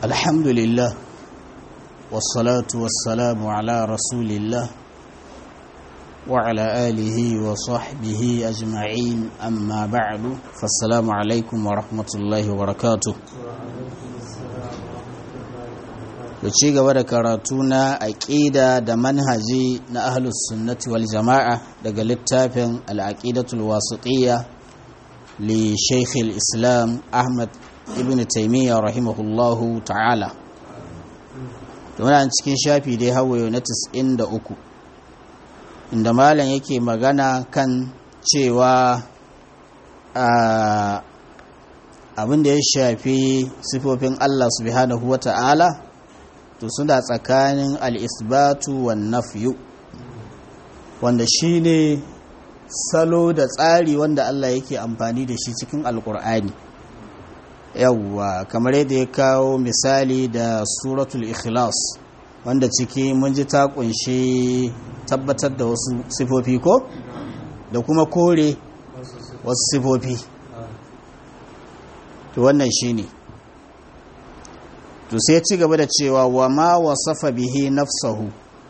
الحمد لله والصلاة والسلام على رسول الله وعلى آله وصحبه أجمعين أما بعد فالسلام عليكم ورحمة الله وبركاته da ci gaba da karatu na aƙida da manhaji na ahlus sunnati wal jama'a daga littafin al'aqidatul wasiqiyya li shaykh islam ahmad ibn taymiyyah rahimahullahu ta'ala muna cikin shafi dai hawaye na 93 inda malam yake magana kan cewa abin da ya shafi sifofin Allah subhanahu wa ta'ala to suna tsakanin al'isbatu wa nafyu wanda shi ne salo da tsari wanda Allah yake amfani da shi cikin alkur'ani yawwa kamar yadda ya kawo misali da suratul ikhlas wanda ciki mun ji ta kunshi tabbatar da wasu sifofi ko da kuma kore wasu sifofi to wannan shi ne to sai ci gaba da cewa wa ma wasafa bihi nafsahu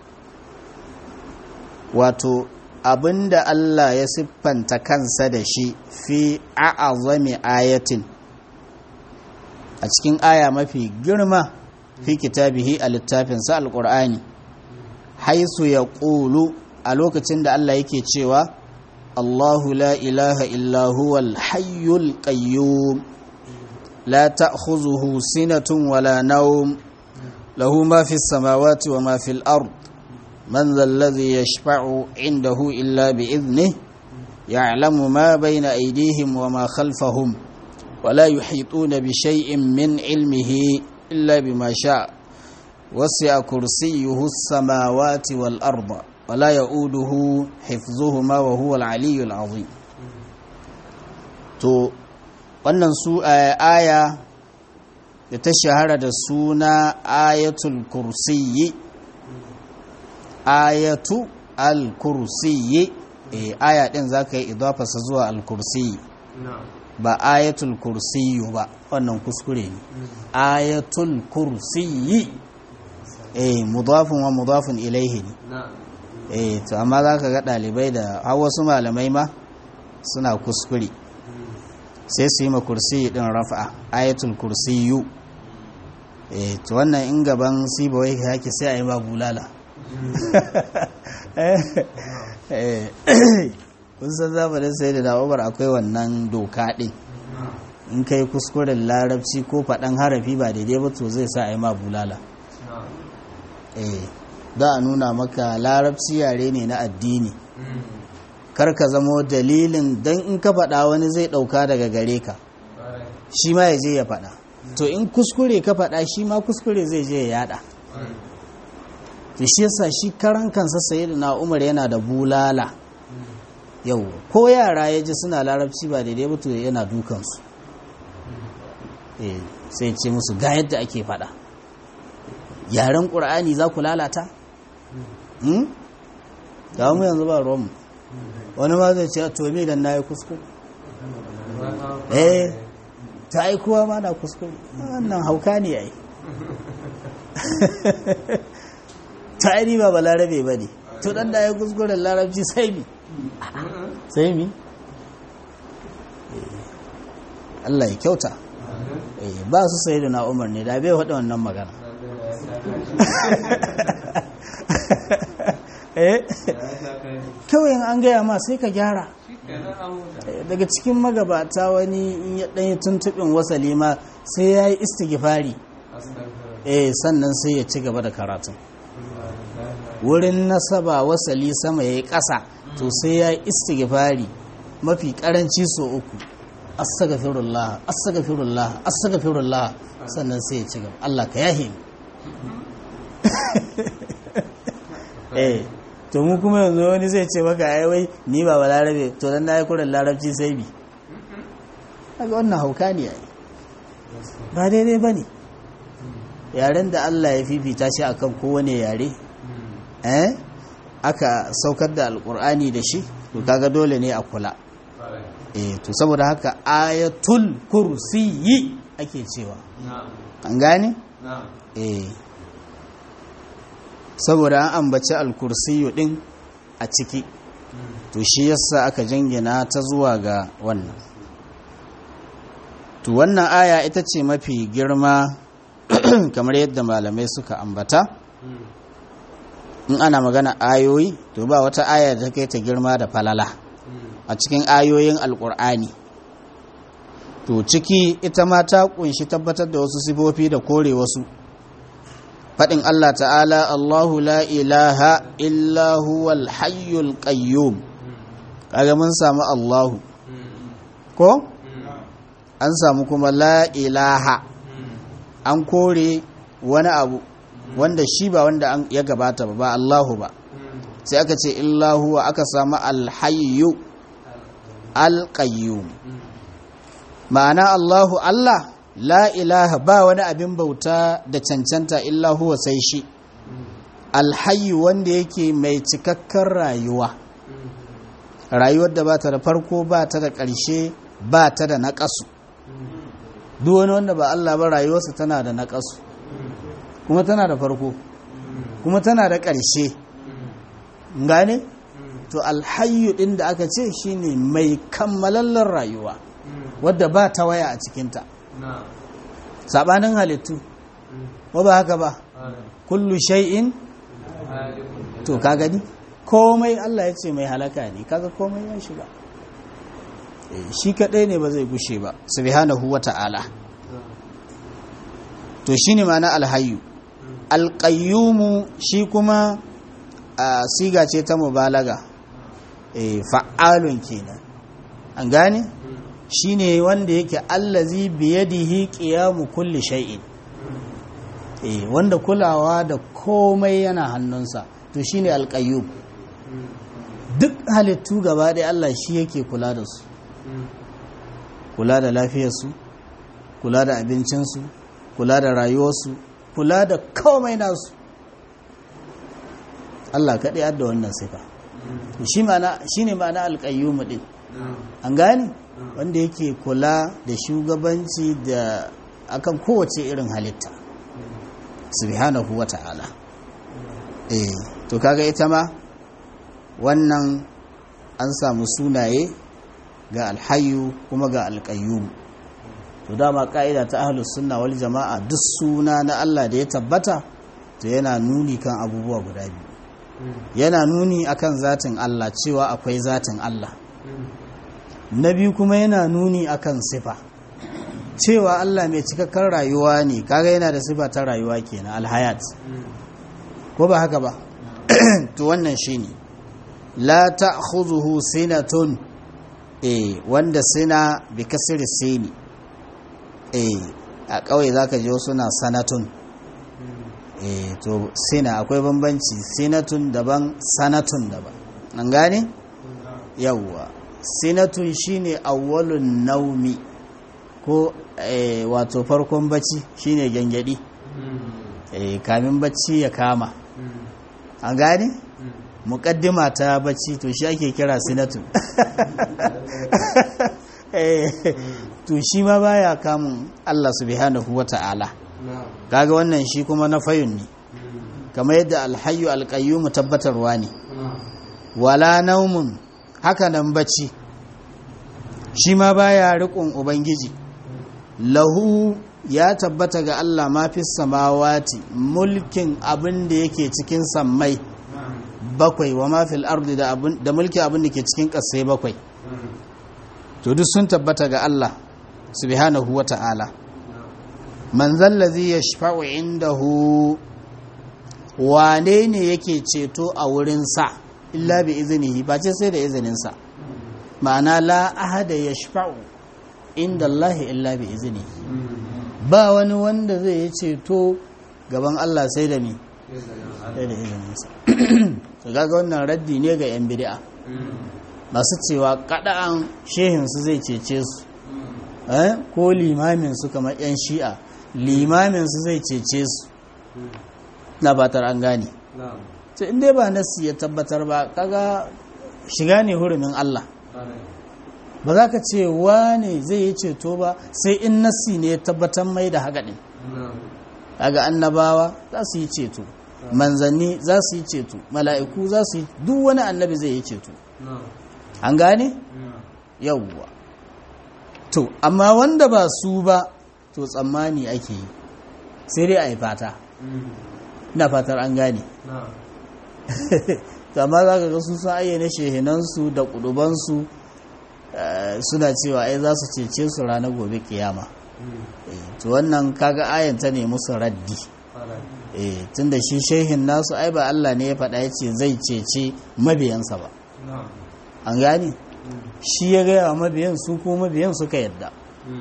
wato abinda Allah ya siffanta kansa da shi fi a'azami ayatin a cikin aya mafi girma fi kitabihi a littafinsa alƙur'ani haisu ya ƙulu a lokacin da Allah yake cewa Allahu la ilaha illa huwal hayyul qayyum لا تأخذه سنة ولا نوم له ما في السماوات وما في الأرض من ذا الذي يشفع عنده إلا بإذنه يعلم ما بين أيديهم وما خلفهم ولا يحيطون بشيء من علمه إلا بما شاء وسع كرسيه السماوات والأرض ولا يؤوده حفظهما وهو العلي العظيم تو wannan su aya da ta shahara da suna ayatul kursiyi ayatu al-kursiyi e, aya din za ka yi idafasa zuwa al-kursiyi ba ayatul kursiyu ba wannan kuskure ne ayatul kursiyi e, mudafin wa mudafin ilaihi ne e, to amma za ka ga ɗalibai da har wasu malamai ma suna kuskure sai su yi ma kursi din rafa ayatul kursiyu eh to wannan in gaban sibawai yake sai a yi ma bulala kun san zamanin sai da da'ubar akwai wannan doka ɗin in kai kuskuren larabci ko faɗan harafi ba daidai ba to zai sa a yi ma bulala eh za a nuna maka larabci yare ne na addini kar ka zamo dalilin don in ka faɗa wani zai ɗauka daga gare ka shi ma ya je ya faɗa to in kuskure ka faɗa shi ma kuskure zai je ya yada to shi yasa shi karan kansa sayi na umar yana da bulala yau ko yara ya ji suna larabci ba daidai ba to yana dukansu sai ce musu ga yadda ake faɗa yaren ƙur'ani za ku lalata? ga mu yanzu ba ruwanmu wani ma zai ce to me dan nayi kuskure eh ta yi kowa ma na kuskure wannan hauka ne yayi ta yi ba balarabe ba ne to dan da ya kuskure larabci sai mi sai mi Allah ya kyauta ba su sai da na umar ne da bai faɗi wannan magana kawai an gaya ma sai ka gyara daga cikin magabata wani in ya ɗanyi tuntuɓin wasali ma sai ya yi istigifari eh sannan sai ya ci gaba da karatun wurin nasaba wasali sama ya yi ƙasa to sai ya yi istigifari mafi ƙaranci so uku astagfirullah astagfirullah astagfirullah sannan sai ya ci gaba Allah ka yahe eh to mu kuma yanzu wani zai ce maka ai wai ni ba balarabe to dan nayi kurin larabci sai bi kaga wannan hauka ne ai ba daidai bane yaren da Allah ya fifita shi akan kowane yare eh aka saukar da alkur'ani da shi to kaga dole ne a kula eh to saboda haka ayatul kursiyi ake cewa an gane eh saboda an ambaci alkursiyu din a ciki to shi yasa aka jingina ta zuwa ga wannan to wannan aya ita ce mafi girma kamar yadda malamai suka ambata in ana magana ayoyi to ba wata aya da kai ta girma da falala a cikin ayoyin alkur'ani to ciki ita ma ta kunshi tabbatar da wasu sifofi da kore wasu faɗin Allah ta'ala Allahu la ilaha illa huwal hayyul qayyum kaga mun samu Allahu ko an samu kuma la ilaha an kore wani abu wanda shi ba wanda ya gabata ba ba Allahu ba sai aka ce illa huwa aka samu alhayyu alqayyum ma'ana Allahu Allah la ilaha ba wani abin bauta da cancanta illa huwa sai shi alhayyu wanda yake mai cikakken rayuwa rayuwar da ba ta da farko ba ta da ƙarshe ba ta da naƙasu duk wani wanda ba Allah ba rayuwarsa tana da naƙasu kuma tana da farko kuma tana da ƙarshe gane to alhayyu ɗin da aka ce shine mai kammalallen rayuwa wadda ba ta waya a cikinta sabanin halittu ba ba haka ba kullu shay'in to ka gani komai Allah ya ce mai halaka ne kaga komai ya shiga shi kadai ne ba zai gushe ba subhanahu wata'ala to shine ma'ana alhayyu alqayyumu shi kuma a siga ce ta mubalaga eh fa'alun kenan an gane shine wanda yake allazi biyadihi qiyamu kulli shay'in eh wanda kulawa da komai yana hannunsa to shine alqayyum duk halittu gaba ɗaya Allah shi yake kula da su kula da lafiyarsu kula da abincinsu kula da rayuwarsu kula da komai nasu Allah kaɗai adda wannan sifa shi ne ma'ana alƙayyumu ɗin an gane wanda yake kula da shugabanci da akan kowace irin halitta subhanahu wa ta'ala eh to kaga ita ma wannan an samu sunaye ga alhayu kuma ga alƙayyum to dama ƙa'ida ta ahlus sunna wal jama'a duk suna na Allah da ya tabbata to yana nuni kan abubuwa guda biyu yana nuni akan zatin Allah cewa akwai zatin Allah na biyu kuma yana nuni akan sifa cewa Allah mai cikakken rayuwa ne kaga yana da sifa ta rayuwa kenan alhayat ko ba haka ba to wannan shine la ta'khudhuhu sinatun eh wanda sina bi kasri sini eh a kauye zaka je suna sanatun eh to sina akwai bambanci sinatun daban sanatun daban an gane yawwa sinatun shine awwalun naumi ko eh, wato farkon bacci shine gyangyadi eh kamin bacci ya kama an gane mukaddima ta bacci to shi ake kira sinatu to shi ma baya kamun Allah subhanahu wata'ala kaga wannan shi kuma na fayun ne kamar yadda alhayyu alqayyum tabbatarwa ne wala naumun haka nan bacci shi ma baya riƙon ubangiji lahu ya tabbata ga Allah ma fi samawati mulkin abin da yake cikin sammai bakwai wa mafil ardi da mulki abin da ke cikin ƙasai bakwai to duk sun tabbata ga Allah subhanahu wa ta'ala man zallazi ya shafa'u indahu wane ne yake ceto a wurinsa illa bi izinihi ba ce sai da izininsa ma'ana la ahada ya shafa'u inda Allah illa bi izinihi ba wani wanda zai yi ceto gaban Allah sai da mi sai da izininsa gaga wannan raddi ne ga 'yan bid'a masu cewa kada'an shehinsu zai cece su ko limaminsu kamar 'yan shi'a limaminsu zai cece su na batar an gane to inda ba nasi ya tabbatar ba kaga shiga ne hurumin Allah ba za ka ce wane zai yi ceto ba sai in nasi ne ya tabbatar mai da haka ɗin kaga annabawa za su yi ceto manzanni za su yi ceto mala'iku za su yi duk wani annabi zai yi ceto an gane yawwa to amma wanda ba su ba to tsammani ake yi sai dai a yi fata ina fatar an gane to amma za ka ga su sun ayyana shehinansu da kudubansu suna cewa ai za su cece su ranar gobe kiyama to wannan kaga ayan ta ne musu raddi eh tunda shi shehin nasu ai ba Allah ne ya faɗa ya ce zai cece mabiyansa ba an gane shi ya gaya wa mabiyan su ko mabiyan suka yadda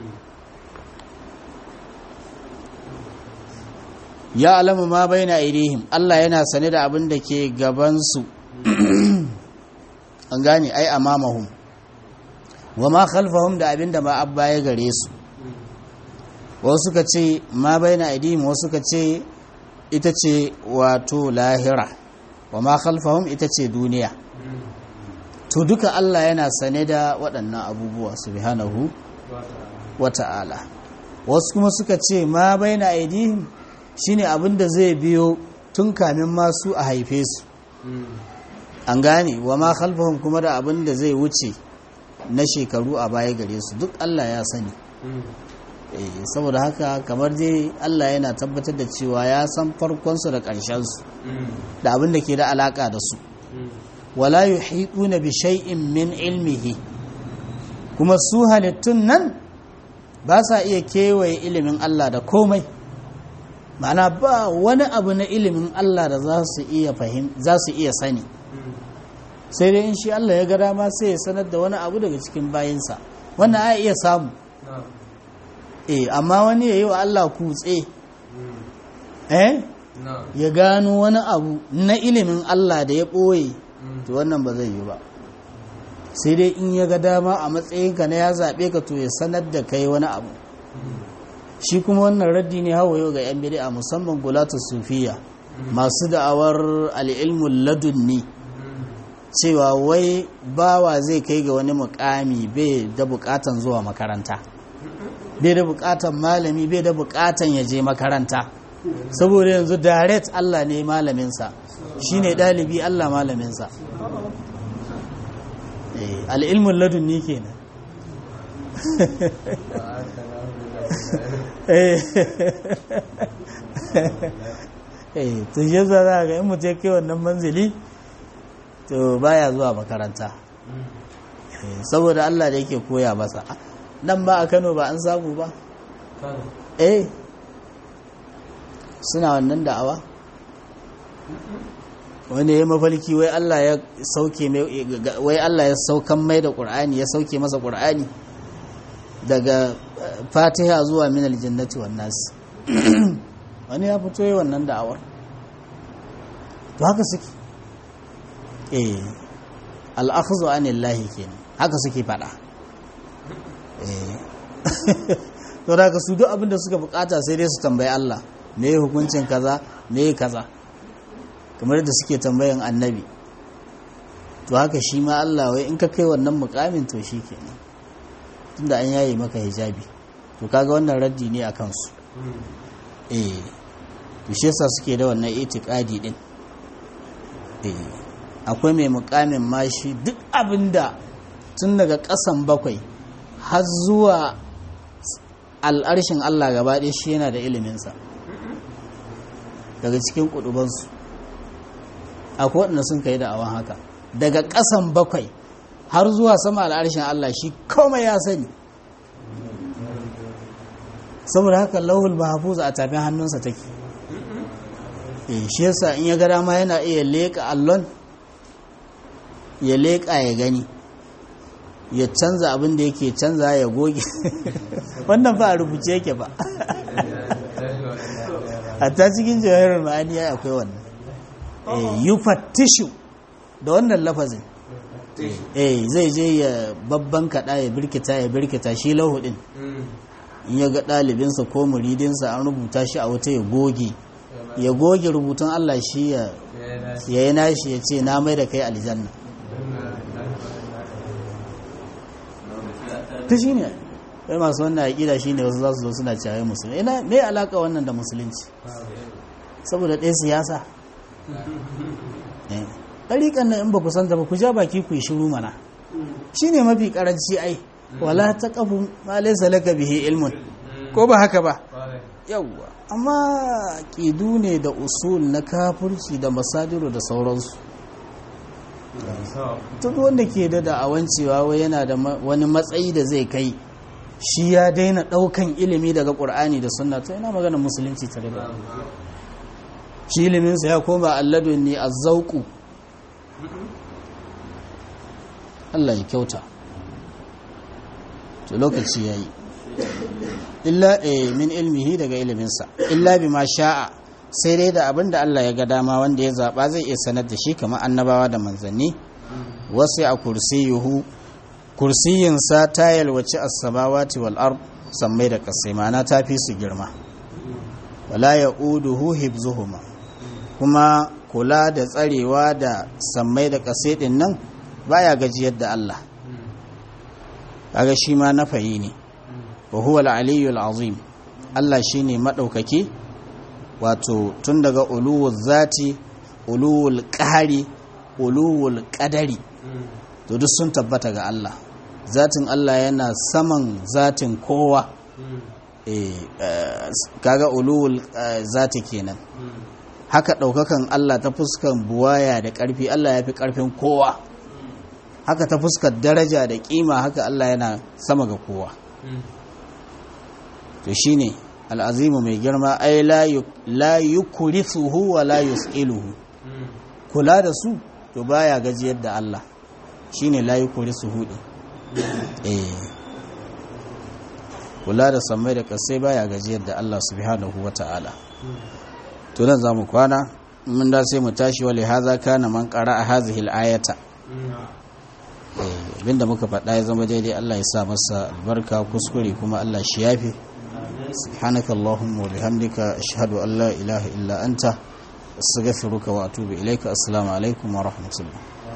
ya alamu ma bai na irihim Allah yana sane da abin da ke gabansu an gane ai amamahum wa ma khalfahum da abin da ma abba ya gare su wasu suka ce ma bai na irihim wasu suka ce ita ce wato lahira wa ma khalfahum ita ce duniya to duka Allah yana sane da waɗannan abubuwa subhanahu wa ta'ala wasu kuma suka ce ma bai na irihim shine abin da zai biyo tun kamin masu a haife su an gane wa ma khalfahum kuma da abin da zai wuce na shekaru a baya gare su duk Allah ya sani saboda haka kamar dai Allah yana tabbatar da cewa ya san farkonsu da ƙarshensu da abin da ke da alaƙa da su wala yuhituna bi shay'in min ilmihi kuma su halittun nan ba sa iya kewaye ilimin Allah da komai ma'ana ba wani abu na ilimin Allah da za su iya fahim za su iya sani sai dai in shi Allah ya ga dama sai ya sanar da wani abu daga cikin bayinsa wannan a iya samu eh amma wani ya yi wa Allah kutse eh ya gano wani abu na ilimin Allah da ya ɓoye to wannan ba zai yi ba sai dai in ya ga dama a matsayinka na ya zaɓe ka to ya sanar da kai wani abu shi kuma wannan raddi ne hawa yau ga 'yan bid'a musamman gulatu sufiya masu da'awar al'ilmun ladunni cewa wai bawa zai kai ga wani mukami bai da bukatan zuwa makaranta bai da bukatan malami bai da bukatan ya je makaranta saboda yanzu direct Allah ne malaminsa shi ne ɗalibi Allah malaminsa al'ilmun ladunni kenan eh to shi yasa za ga in mutum kai wannan manzili to baya zuwa makaranta saboda Allah da yake koya masa nan ba a Kano ba an samu ba eh suna wannan da'awa wani ya mafalki wai Allah ya sauke mai wai Allah ya saukan mai da Qur'ani ya sauke masa Qur'ani daga Fatiha zuwa min aljannati wan nas wani ya fito yi wannan da'awar to haka suke eh al-akhdhu anillahi kenan haka suke fada eh to da ka su duk abin da suka bukata sai dai su tambayi Allah me hukuncin kaza me kaza kamar da suke tambayan annabi to haka shi ma Allah wai in ka kai wannan mukamin to shi kenan tunda an yaye maka hijabi to kaga wannan raddi ne a kansu eh to shi yasa suke da wannan itikadi din eh akwai mai mukamin mashi duk abinda tun daga ƙasan bakwai har zuwa al'arshin Allah gaba ɗaya shi yana da iliminsa daga cikin kudubansu akwai waɗanda sun kai da awan haka daga ƙasan bakwai har zuwa sama al'arshin Allah shi komai ya sani saboda haka lauhul mahfuz a tafin hannunsa take eh shi yasa in ya ga dama yana iya leƙa allon ya leƙa ya gani ya canza abin da yake canza ya goge wannan ba a rubuce yake ba hatta cikin jawahirar ma'ani ya akwai wannan yufattishu da wannan lafazin eh zai je ya babban kaɗa ya birkita ya birkita shi lahudin in ya ga ɗalibinsa ko muridinsa an rubuta shi a wata ya goge ya goge rubutun Allah shi ya yi nashi ya ce na mai da kai aljanna ta shi ne wai masu wannan aƙida shine wasu za su zo suna cewa musulmi ina me alaka wannan da musulunci saboda ɗaya siyasa ɗariƙan nan in ba ku santa ba ku ja baki ku yi shiru mana shi ne mafi ƙaranci ai wala ta ƙafu ma laisa laka bihi ilmun ko ba haka ba yawwa amma ƙidu ne da usul na kafurci da masadiru da sauransu duk wanda ke da da'awan cewa wai yana da wani matsayi da zai kai shi ya daina ɗaukan ilimi daga ƙur'ani da sunna to yana magana musulunci tare da shi iliminsa ya koma alladun ne a zauku Allah ya kyauta to lokaci ya yi illa min ilmihi daga iliminsa illa bi ma sha'a sai dai da abin da Allah ya ga dama wanda ya zaɓa zai iya sanar da shi kamar annabawa da manzanni wasu a kursiyuhu kursiyinsa ta yalwaci as-samawati wal ard sammai da kasai ma'ana ta fi su girma wala ya'uduhu hibzuhuma kuma kula da tsarewa da sammai da kasai din nan baya gajiyar da Allah kaga shi ma nafayi ne wa huwa al-aliyyul azim Allah shine madaukaki wato tun daga uluwul zati uluwul qahari uluwul qadari to duk sun tabbata ga Allah zatin Allah yana saman zatin kowa eh kaga uluwul zati kenan haka daukakan Allah ta fuskan buwaya da karfi Allah ya fi karfin kowa haka ta fuskar daraja da kima haka Allah yana sama ga kowa to shine al'azimu mai girma ai la yukurisuhu wa la yus'iluhu kula da su to baya gajiyar da Allah shine la yukurisuhu din eh kula da samai da kasai baya gajiyar da Allah subhanahu wata'ala to nan zamu kwana mun da sai mu tashi wali haza kana man qara'a hadhihi al-ayata abinda muka faɗa ya zama daidai Allah ya sa masa albarka kuskure kuma Allah shi yafi سبحانك اللهم وبحمدك أشهد أن لا إله إلا أنت أستغفرك وأتوب إليك السلام عليكم ورحمة الله